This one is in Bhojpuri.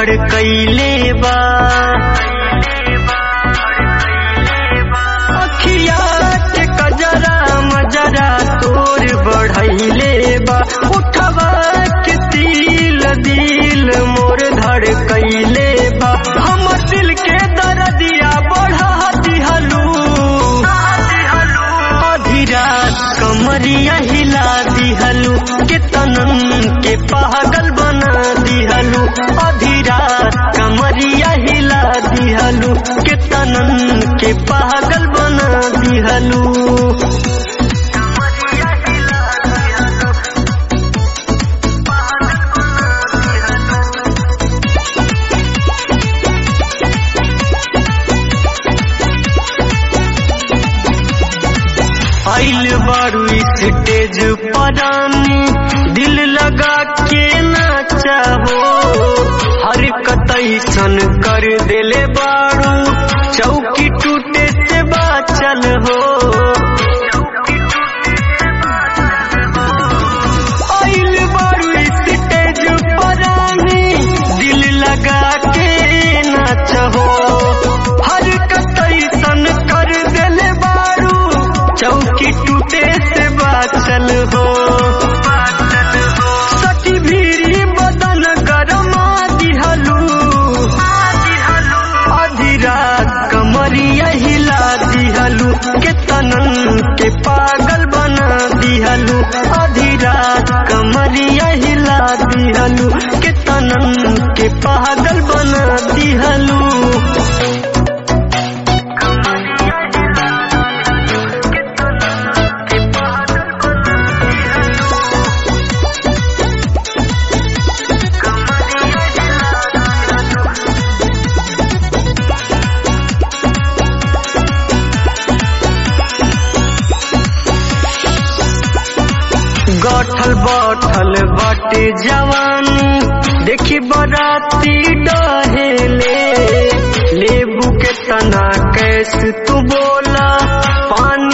धड़कैले बा अखिया के कजरा मजरा तोर बढ़ैले बा उठवा के तिल दिल मोर धड़कैले बा हमर दिल के दर्दिया बढ़ा दिहलू आधी रात कमरिया हिला दिहलू के तनन के पागल बना दिहलू आधी रात कमरिया हिला दिहलू के तनन के पागल बना दिहलू आइल बारू स्टेज परानी दिल लगा के नाचा हो हर कतैसन कर देले बारू चौकी टूटे से बाचल हो आइल बारू स्टेज परानी दिल लगा के नाचा हो हर कतैसन कर देले बारू चौकी टूटे से बाचल हो सखी भीरी बदन गरमा दिहलू आधी रात कमरिया हिला दिहलू के तनन के पागल बना दिहलू आधी रात कमरिया हिला दिहलू के तनन के पागल बना दिहलू गठल बठल बाटे जवानी देखी बराती डहेले लेबू के तना कैस तू बोला पान